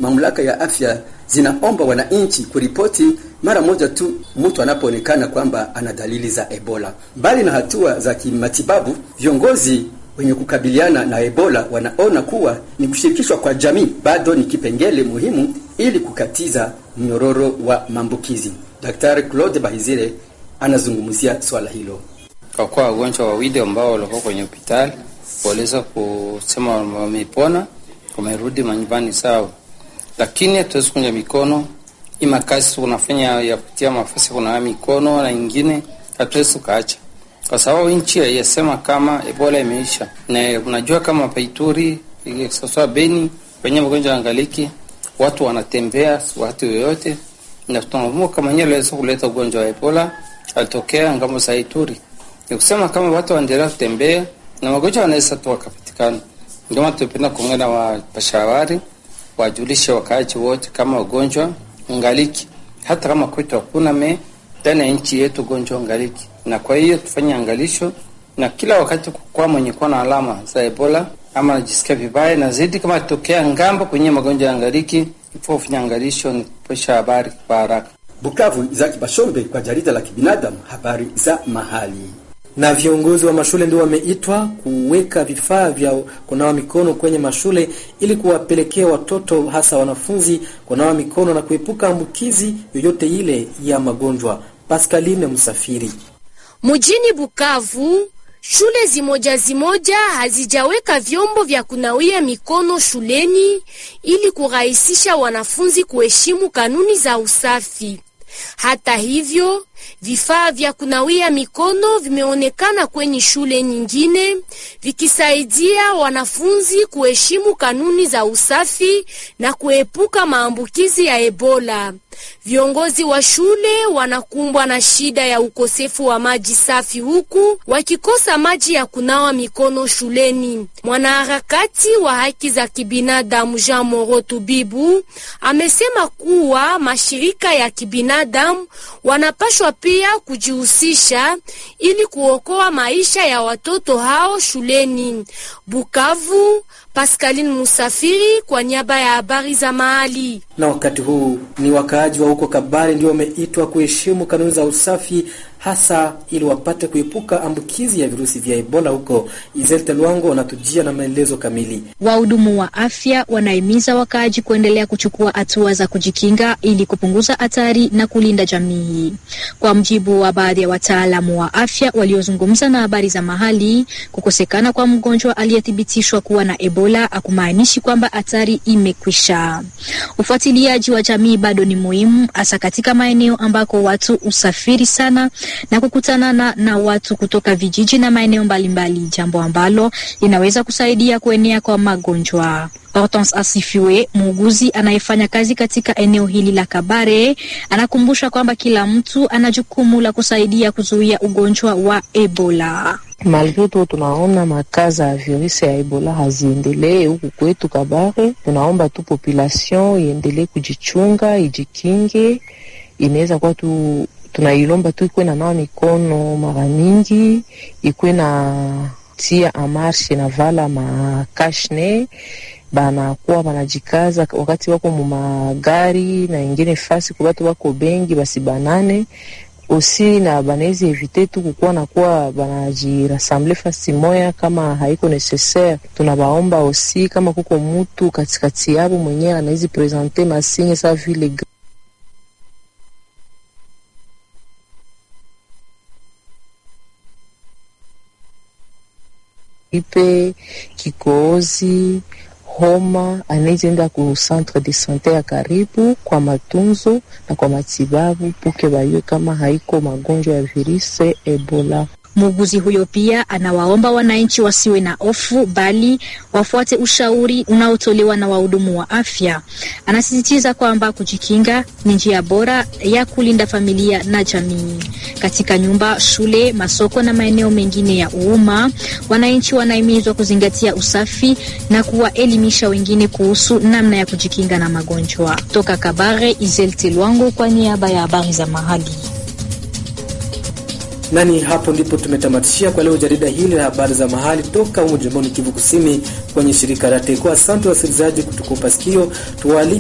mamlaka ya afya zinaomba wananchi kuripoti mara moja tu mtu anapoonekana kwamba ana dalili za Ebola. Mbali na hatua za kimatibabu, viongozi wenye kukabiliana na Ebola wanaona kuwa ni kushirikishwa kwa jamii bado ni kipengele muhimu ili kukatiza mnyororo wa maambukizi. Daktari Claude Bahizire anazungumzia swala hilo. Kwa kuwa wagonjwa wawili ambao walikuwa kwenye hospitali waliweza kusema wamepona, wamerudi manyumbani sawa, lakini hatuwezi kunja mikono ima kazi tunafanya ya kutia mafasi kunawa mikono na ingine hatuwezi tukaacha, kwa sababu nchi haiyasema kama Ebola imeisha, na unajua kama Paituri sasa Beni kwenye magonjwa angaliki watu wanatembea watu yoyote, na tunakumbuka kama yeye aliweza kuleta ugonjwa wa Ebola alitokea ngambo za Ituri. Ni kusema kama watu waendelea kutembea na magonjwa yanaweza tu wakapatikana. Ndio maana tunapenda kuongea na wapashawari wajulishe wakaaji wote kama ugonjwa ngaliki, hata kama kwetu hakuna me ndani ya nchi yetu ugonjwa ngaliki, na kwa hiyo tufanye angalisho na kila wakati kwa mwenye kuwa na alama za Ebola ama anajisikia vibaya na zaidi, kama tokea ngambo kwenye magonjwa ya ngaliki, ifo kufanya angalisho ni kupesha habari kwa haraka. Bukavu, Izaki Bashombe kwa jarida la kibinadamu, habari za mahali. Na viongozi wa mashule ndio wameitwa kuweka vifaa vya kunawa mikono kwenye mashule ili kuwapelekea watoto hasa wanafunzi kunawa mikono na kuepuka ambukizi yoyote ile ya magonjwa. Pascaline Msafiri. Mjini Bukavu, shule zimoja zimoja hazijaweka vyombo vya kunawia mikono shuleni ili kurahisisha wanafunzi kuheshimu kanuni za usafi. Hata hivyo, vifaa vya kunawia mikono vimeonekana kwenye shule nyingine vikisaidia wanafunzi kuheshimu kanuni za usafi na kuepuka maambukizi ya Ebola. Viongozi wa shule wanakumbwa na shida ya ukosefu wa maji safi huku wakikosa maji ya kunawa mikono shuleni. Mwanaharakati wa haki za kibinadamu Jean Moro Tubibu amesema kuwa mashirika ya kibinadamu wanapashwa pia kujihusisha ili kuokoa maisha ya watoto hao shuleni. Bukavu, Pascaline Musafiri kwa niaba ya habari za mahali. Na wakati huu ni wakaaji wa huko Kabare ndio wameitwa kuheshimu kanuni za usafi hasa ili wapate kuepuka ambukizi ya virusi vya Ebola huko. Izelte Lwango wanatujia na maelezo kamili. Wahudumu wa afya wanahimiza wakaaji kuendelea kuchukua hatua za kujikinga ili kupunguza hatari na kulinda jamii. Kwa mjibu wa baadhi ya wataalamu wa afya waliozungumza na habari za mahali, kukosekana kwa mgonjwa aliyethibitishwa kuwa na Ebola hakumaanishi kwamba hatari imekwisha. Ufuatiliaji wa jamii bado ni muhimu, hasa katika maeneo ambako watu usafiri sana na kukutanana na watu kutoka vijiji na maeneo mbalimbali, jambo ambalo linaweza kusaidia kuenea kwa magonjwa. Hortense Asifiwe, muuguzi anayefanya kazi katika eneo hili la Kabare, anakumbusha kwamba kila mtu ana jukumu la kusaidia kuzuia ugonjwa wa Ebola. Malgre tu tunaona makaza ya virusi ya Ebola haziendelee huku kwetu Kabare, tunaomba tu population iendelee kujichunga, ijikinge. Inaweza kuwa tu tunailomba tu ikuwe na nawa mikono mara mingi, ikuwe na tia amarshe na vala makashne banakuwa banajikaza wakati wako mumagari na ingine fasi kwa batu wako bengi basi banane osi na banawezi evite tu kukuwa nakuwa banajirasamble fasi moya kama haiko necessaire. Tunabaomba osi kama kuko mutu katikati yabo mwenyewe anawezi presente masinye sa vile ipe kikohozi homa anaweza enda ku centre de sante ya karibu kwa matunzo na kwa matibabu puke bayue kama haiko magonjwa ya virusi Ebola. Muuguzi huyo pia anawaomba wananchi wasiwe na hofu bali wafuate ushauri unaotolewa na wahudumu wa afya. Anasisitiza kwamba kujikinga ni njia bora ya kulinda familia na jamii. Katika nyumba, shule, masoko na maeneo mengine ya umma, wananchi wanahimizwa kuzingatia usafi na kuwaelimisha wengine kuhusu namna ya kujikinga na magonjwa. Toka Kabare, Izelte Lwango kwa niaba ya habari za mahali. Nani hapo ndipo tumetamatishia kwa leo jarida hili la habari za mahali toka humu jimboni Kivu Kusini kwenye shirika la Teko. Asante wasikilizaji kutukupa sikio tuwali